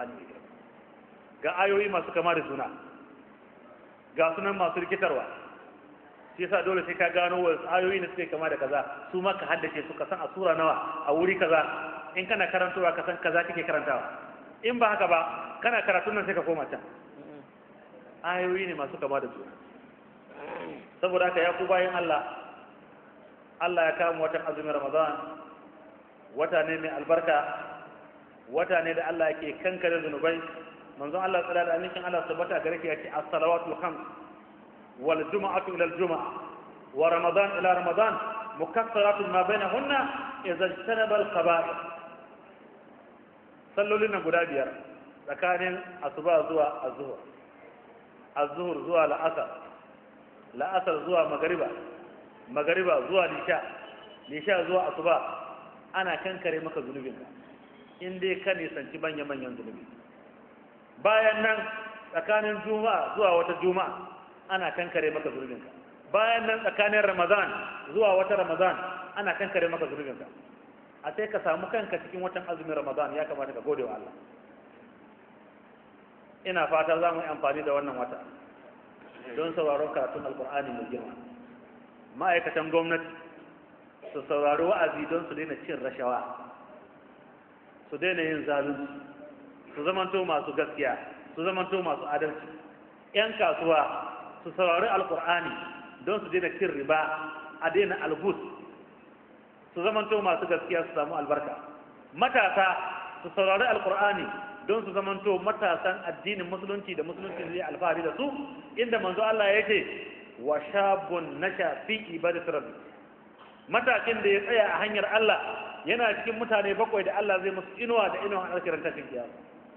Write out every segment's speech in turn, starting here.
alkur'ani mai girma ga ayoyi masu kama da juna ga sunan masu rikitarwa shi yasa dole sai ka gano wasu ayoyi da suke kama da kaza su ma ka haddace su ka san a sura nawa a wuri kaza in kana karantawa ka san kaza kake karantawa in ba haka ba kana karatun nan sai ka koma can ayoyi ne masu kama da juna saboda haka ya ku bayan Allah Allah ya kama watan azumin Ramadan wata ne mai albarka wata ne da Allah yake kankare zunubai manzon Allah tsara da amincin Allah tabbata gare ki yace as-salawatu khams wal jum'atu ila al-jum'a wa ramadan ila ramadan mukaffaratun ma bainahunna idza ijtanaba al-qaba'ir sallolin nan guda biyar tsakanin asuba zuwa az-zuhr az-zuhr zuwa la'asar la'asar zuwa magariba magariba zuwa lisha lisha zuwa asuba ana kankare maka zunubinka in dai ka nisanci manya-manyan zunubi bayan nan tsakanin juma'a zuwa wata juma'a ana kankare maka zunubinka bayan nan tsakanin ramadan zuwa wata ramadan ana kankare maka zunubinka a sai ka samu kanka cikin watan azumin ramadan ya kamata ka gode wa Allah ina fata za mu yi amfani da wannan wata don sauraron karatun alkur'ani mai girma ma'aikatan gwamnati su saurari wa'azi don su daina cin rashawa su daina yin zalunci su zamanto masu gaskiya su zamanto masu adalci 'yan kasuwa su saurari alkur'ani don su daina cin riba a daina algus su zamanto masu gaskiya su samu albarka matasa su saurari alkur'ani don su zamanto matasan addinin musulunci da musulunci zai alfahari da su inda manzo Allah ya ce wa shabun nasha fi ibadati rabbi matakin da ya tsaya a hanyar Allah yana cikin mutane bakwai da Allah zai musu inuwa da inuwa a alkiran tashin kiyama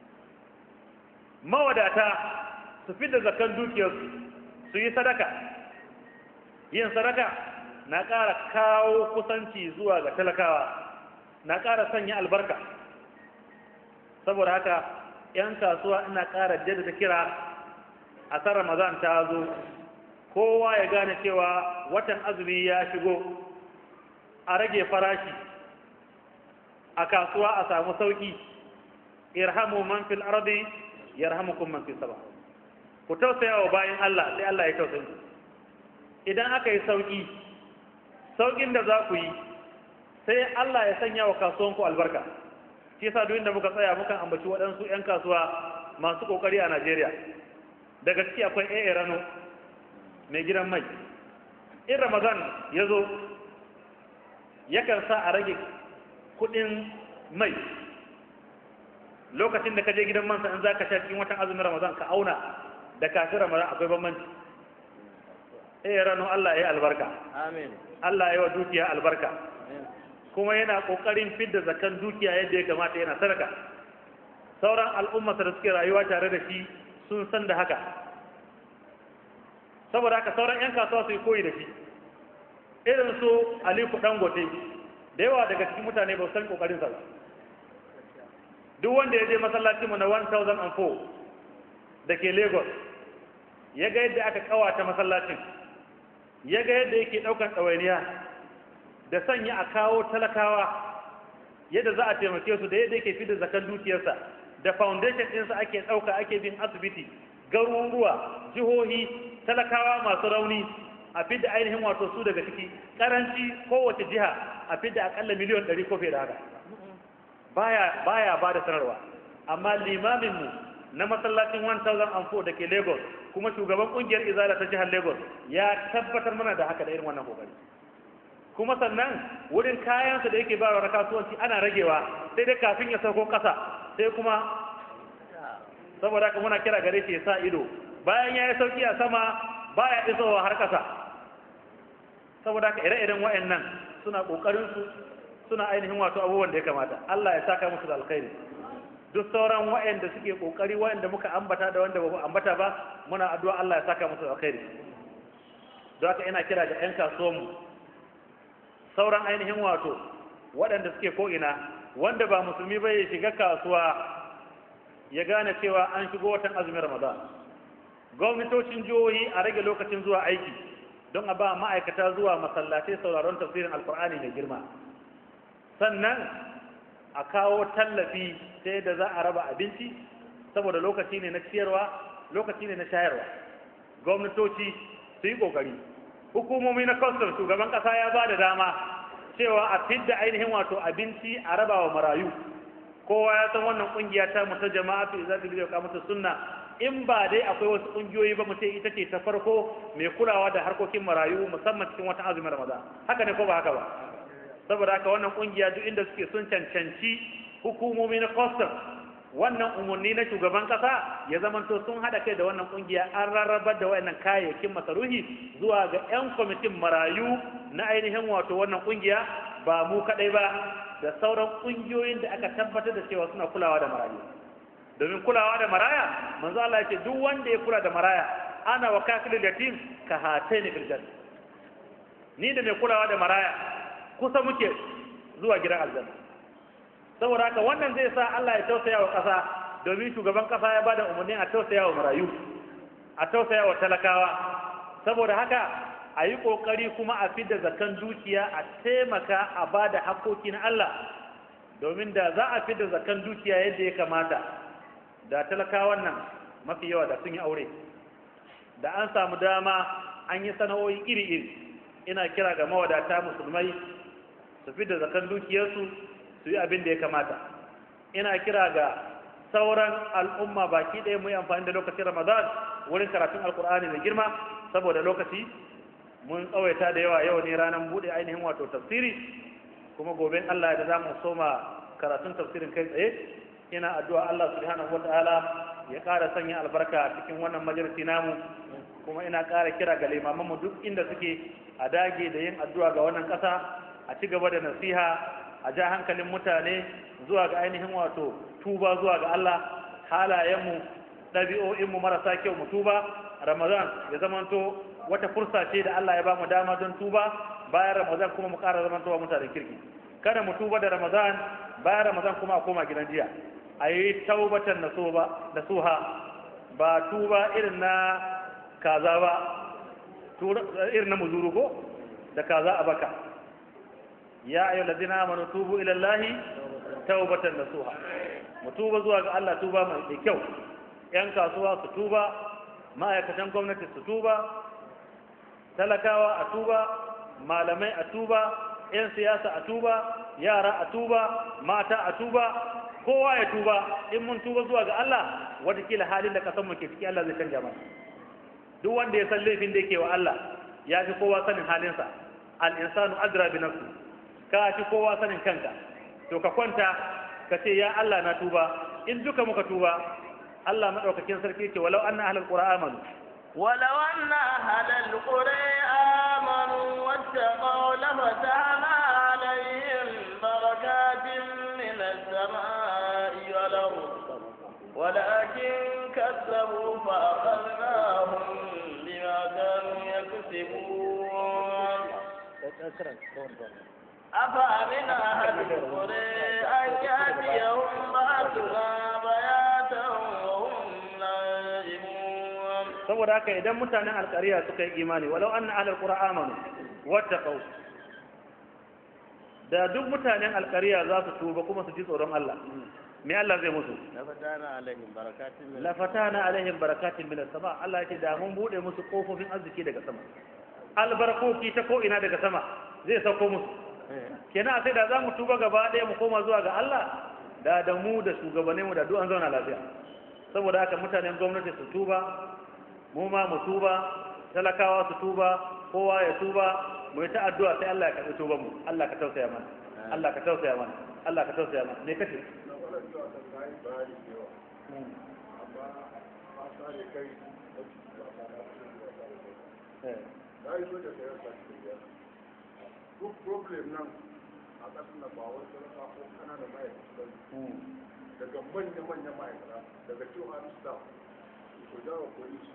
mawadata su fi da zakan dukiyarsu su yi sadaka yin sadaka na ƙara kawo kusanci zuwa ga talakawa na ƙara sanya albarka saboda haka 'yan kasuwa ina ƙara jaddada kira a san ramadan ta zo kowa ya gane cewa watan azumi ya shigo a rage farashi a kasuwa a samu sauki irhamu man fil ardi yarhamukum man fis sama ku tausaya wa bayan Allah sai Allah ya tausaya ku idan aka yi sauki saukin da za ku yi sai Allah ya sanya wa kasuwanku albarka shi yasa duk inda muka tsaya mukan ambaci waɗansu 'yan kasuwa masu ƙoƙari a Najeriya daga ciki akwai AA Rano mai gidan mai in Ramadan ya zo yakan sa a rage kuɗin mai lokacin da ka je gidan mansa in za ka sha cikin watan azumin Ramadan ka auna da kafin Ramadan akwai bambanci AA Rano Allah ya yi albarka Amin. Allah ya yi wa dukiya albarka Amin. kuma yana kokarin fidda zakan dukiya yadda ya kamata yana sadaka sauran al'ummata da suke rayuwa tare da shi sun san da haka saboda haka sauran 'yan kasuwa su yi koyi da shi irin su alifu dangote da yawa daga cikin mutane ba su san kokarin sa ba duk wanda ya je masallacin mu na 1004 da ke lagos ya ga yadda aka kawata masallacin ya ga yadda yake daukan ɗawainiya da sanya a kawo talakawa yadda za a taimake su da yadda yake fi da zakan dukiyarsa da foundation ɗinsa ake ɗauka ake bin asibiti garuruwa jihohi talakawa masu rauni a fi da ainihin wato su daga ciki karanci kowace jiha a fi da akalla miliyon ɗari ko fiye da haka baya baya ba da sanarwa amma limaminmu na masallacin 1004 da ke lagos kuma shugaban ƙungiyar izala ta jihar lagos ya tabbatar mana da haka da irin wannan kokari kuma sannan wurin kayansa da yake bayarwa na kasuwanci ana ragewa sai dai kafin ya sauko ƙasa sai kuma saboda haka muna kira gare shi ya sa ido bayan ya yi sauki a sama baya isowa har ƙasa saboda haka ire-iren wa'annan suna ƙoƙarin su suna ainihin wato abubuwan da ya kamata Allah ya saka musu da alkhairi duk sauran wa'anda suke ƙoƙari wa'anda muka ambata da wanda ba mu ambata ba muna addu'a Allah ya saka musu da alkhairi don haka ina kira ga 'yan kasuwanmu sauran ainihin wato waɗanda suke ko'ina wanda ba musulmi ba ya shiga kasuwa ya gane cewa an shigo watan azumin ramadan gwamnatocin jihohi a rage lokacin zuwa aiki don a ba ma'aikata zuwa masallatai sauraron tafsirin alkur'ani mai girma sannan a kawo tallafi ta yadda za a raba abinci saboda lokaci ne na ciyarwa lokaci ne na shayarwa gwamnatoci su yi kokari hukumomi na kwastam shugaban kasa ya ba da dama cewa a fidda ainihin wato abinci a raba wa marayu kowa ya san wannan kungiya ta mu ta jama'a fi za ta biyo kamata sunna in ba dai akwai wasu kungiyoyi ba mu ce ita ce ta farko mai kulawa da harkokin marayu musamman cikin wata azumin ramadan haka ne ko ba haka ba saboda haka wannan kungiya duk inda suke sun cancanci hukumomi na custom wannan umarni na shugaban kasa ya zamanto sun hada kai da wannan kungiya an rarrabar da wayannan kayayyakin masaruhi zuwa ga yan kwamitin marayu na ainihin wato wannan kungiya ba mu kadai ba da sauran kungiyoyin da aka tabbatar da cewa suna kulawa da marayu domin kulawa da maraya manzo Allah ya ce duk wanda ya kula da maraya ana wa kafilul yatim ka hataini fil janna ni da mai kulawa da maraya kusa muke zuwa gidan aljanna saboda haka wannan zai sa Allah ya tausaya wa ƙasa domin shugaban ƙasa ya bada umarni a tausaya wa marayu a tausaya wa talakawa saboda haka a yi ƙoƙari kuma a fidda zakan dukiya a taimaka a ba da haƙoƙi na Allah domin da za a fidda zakan dukiya yadda ya kamata da talakawan nan mafi yawa da sun yi aure da an samu dama an yi sana'o'i iri-iri ina kira ga mawadata musulmai su fidda zakan dukiyarsu su yi abin da ya kamata ina kira ga sauran al'umma baki ɗaya mu yi amfani da lokacin ramadan wurin karatun alkur'ani mai girma saboda lokaci mun tsawaita da yawa yau ne ranar buɗe ainihin wato tafsiri kuma gobe allah da za mu soma karatun tafsirin kai tsaye ina addu'a allah subhanahu wa ta'ala ya ƙara sanya albarka cikin wannan majalisi namu kuma ina ƙara kira ga limamanmu duk inda suke a dage da yin addu'a ga wannan ƙasa a ci gaba da nasiha a ja hankalin mutane zuwa ga ainihin wato tuba zuwa ga Allah halayenmu ɗabi'o'inmu marasa kyau mu tuba ramadan ya zamanto wata fursa ce da Allah ya ba mu dama don tuba bayan ramadan kuma mu ƙara zamantowa mutanen kirki kada mu tuba da ramadan bayan ramadan kuma a koma gidan jiya a yi taubatan na suha ba tuba irin na kaza ba irin na muzuru ko da kaza a baka ya ayu ladina amanu tubu ila allahi tawbatan nasuha mu tuba zuwa ga Allah tuba mai kyau yan kasuwa su tuba ma'aikatan gwamnati su tuba talakawa a tuba malamai a tuba yan siyasa a tuba yara a tuba mata a tuba kowa ya tuba in mun tuba zuwa ga Allah watakila halin da kasan mu ke ciki Allah zai canja mana duk wanda ya san laifin da yake wa Allah ya fi kowa sanin halinsa al-insanu adra bi nafsi ka fi kowa sanin kanka to ka kwanta ka ce ya Allah na tuba in duka muka tuba Allah madaukakin sarki ce walau anna ahlul qura amanu ولو أن أهل القرى آمنوا واتقوا لفتحنا عليهم بركات من السماء والأرض ولكن كذبوا فأخذناهم بما كانوا يكسبون أفأمن أهل القرى أن يأتيهم بأسنا بياتا وهم نائمون saboda haka idan mutanen alƙariya suka yi imani walau anna ahlul qura amanu wattaqau da duk mutanen alƙariya za su tuba kuma su ji tsoron Allah me Allah zai musu لفتحنا عليهم بركات من la fatana alaihim barakatin minas sama Allah ya ce da mun bude musu kofofin arziki daga sama albarkoki ta ko ina daga sama zai sauko musu kenan sai da za mu tuba gaba ɗaya mu koma zuwa ga Allah da da mu da shugabanninmu da duk an zauna lafiya saboda haka mutanen gwamnati su tuba mu ma mu tuba talakawa su tuba kowa ya tuba mu yi ta addu'a sai Allah ya karɓi tuban mu Allah ka tausaya mana Allah ka tausaya mana Allah ka tausaya mana me kace eh duk problem nan a ƙasar nan ba wani sarrafa ko ƙananan ma'aikata mm. daga manya-manya ma'aikata daga cikin hannun staff ko jawo police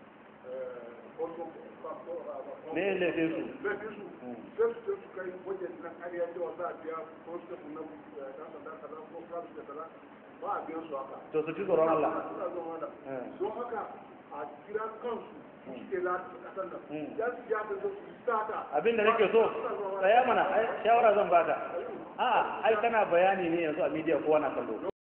me ya laifin su laifin su sai su su kai wajen nan ƙarya cewa za a biya ko su tafi na ɗan sanda kaza ko kasu da kaza ba a biyan su haka to su ji tsoron Allah suna zama da Eh. don haka a kira kansu su suke lati ƙasar nan Mm. ya su ya da su sata abin da nake so tsaya mana ai shawara zan baka a ai kana bayani ne yanzu a media kowa na kallo